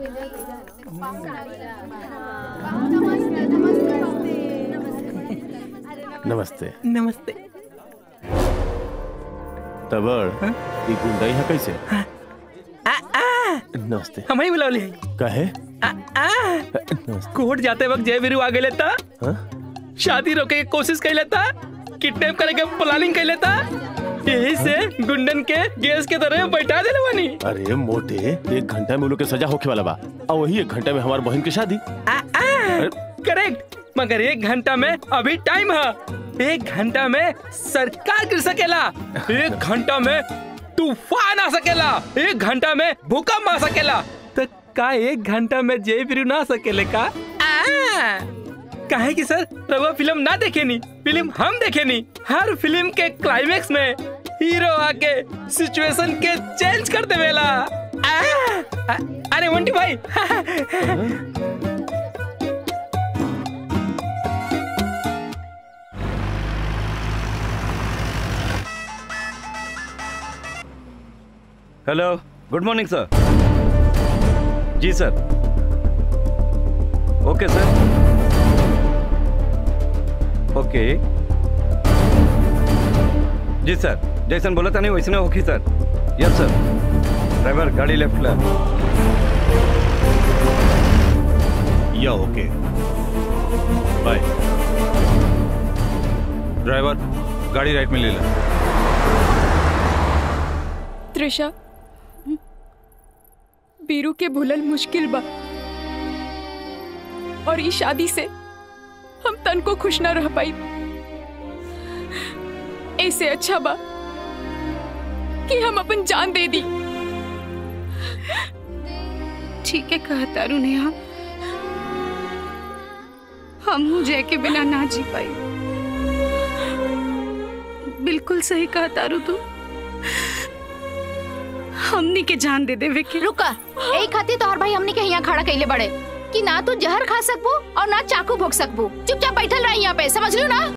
नमस्ते नमस्ते तबड़ ई गुंडा यहाँ कैसे आ, आ, नमस्ते हम ही बुलौली कहे आ, आ, नमस्ते कोर्ट जाते वक्त जय वीरू आ गए लेता हाँ? शादी रोके के कोशिश कर लेता किडनैप करे के प्लानिंग कर लेता यही से गुंडन के गैस के तरह बैठा देले बानी अरे मोटे एक घंटा में उन लोग के सजा होके वाला बा और वही एक घंटा में हमारी बहन की शादी आ, आ, करेक्ट मगर एक घंटा में अभी टाइम है एक घंटा में सरकार गिर सकेला एक घंटा में तूफान आ सकेला एक घंटा में भूकंप आ सकेला तो का एक घंटा में जय वीरू ना सकेले का आ, काहे कि सर रघुआ फिल्म ना देखे नी फिल्म हम देखे नी हर फिल्म के क्लाइमेक्स में हीरो आके सिचुएशन के चेंज कर देवेला आ, आ, अरे वंटी भाई हेलो गुड मॉर्निंग सर जी सर ओके सर ओके जी सर जैसन बोला था नहीं वैसने होगी सर यस सर ड्राइवर गाड़ी लेफ्ट ला या ओके बाय ड्राइवर गाड़ी राइट में ले ला त्रिशा बीरू के भूलल मुश्किल बा और ई शादी से हम तन को खुश न रह पाई ऐसे अच्छा बा कि हम अपन जान दे दी ठीक है कहा तारू नेहा हम जय के बिना ना जी पाई बिल्कुल सही कहा तारू तू हमनी के जान दे देवे के रुका यही खातिर तोहर भाई हमने के यहाँ खड़ा कैले बड़े कि ना तू जहर खा सकबू और ना चाकू भोग सकबू चुपचाप बैठल रही यहाँ पे समझ लो ना